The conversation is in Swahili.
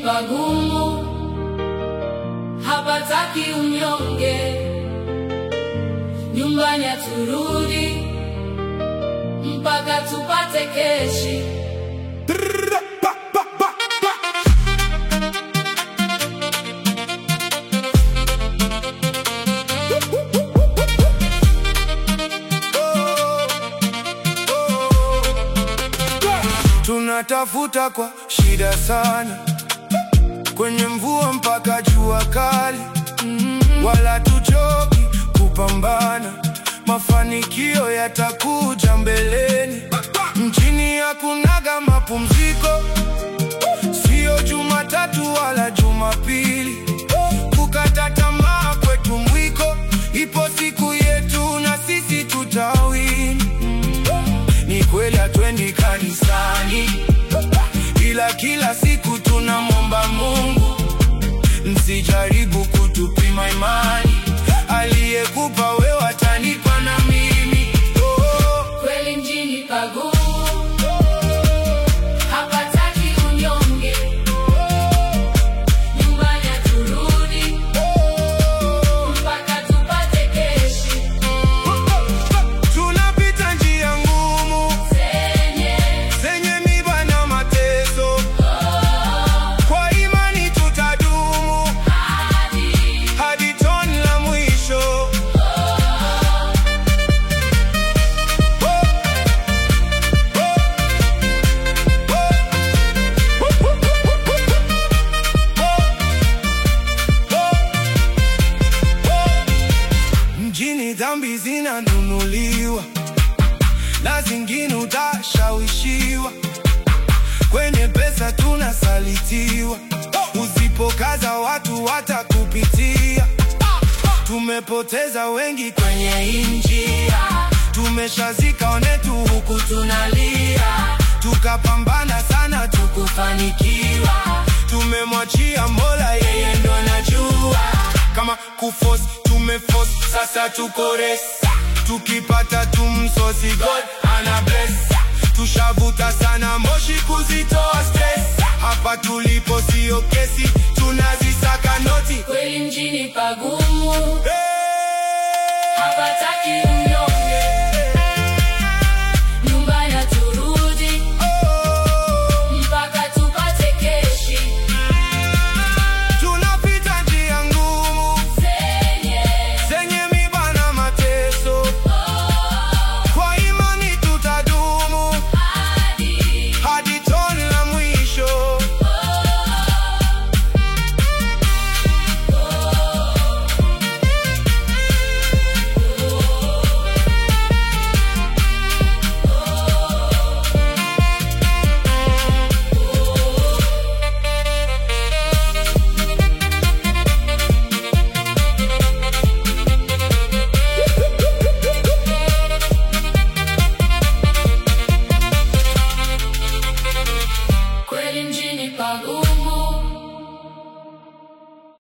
pagumu, hapataki unyonge, nyumbani haturudi mpaka tupate keshi. Tunatafuta kwa shida sana, kwenye mvua mpaka jua kali, wala tuchoki kupambana. Mafanikio yatakuja mbeleni. Mjini hakunaga mapumziko, sio Jumatatu wala Jumapili. Kukata tamaa kwetu mwiko, ipo siku yetu na sisi tutawini. Ni kweli hatwendi kanisani, ila kila siku tunamwomba Mungu. Msijaribu kutupima imani, aliyekupa wewe atanipa na mimi. Oh, Kweli mjini pagumu, hapataki unyonge, nyumbani haturudi mpaka tupate keshi. tunapita njia ngumu Zenye zenye miba na mateso, kwa imani tutadumu hadi hadi toni la mwisho. Mjini dhambi zinanunuliwa na zingine utashawishiwa, kwenye pesa tunasalitiwa, usipokaza watu watakupitia. Tumepoteza wengi kwenye hii njia, tumeshazika onetu huku tunalia, tukapambana sana tukufanikiwa, tumemwachia Mola, yeye ndo anajua kama kufos tumefos, sasa tuko res, tukipata tumsosi God ana bless, tushavuta sana moshi kuzitoa stress, hapa tulipo sio kesi, tunazisaka noti kweli mjini pagumu, hey! hapataki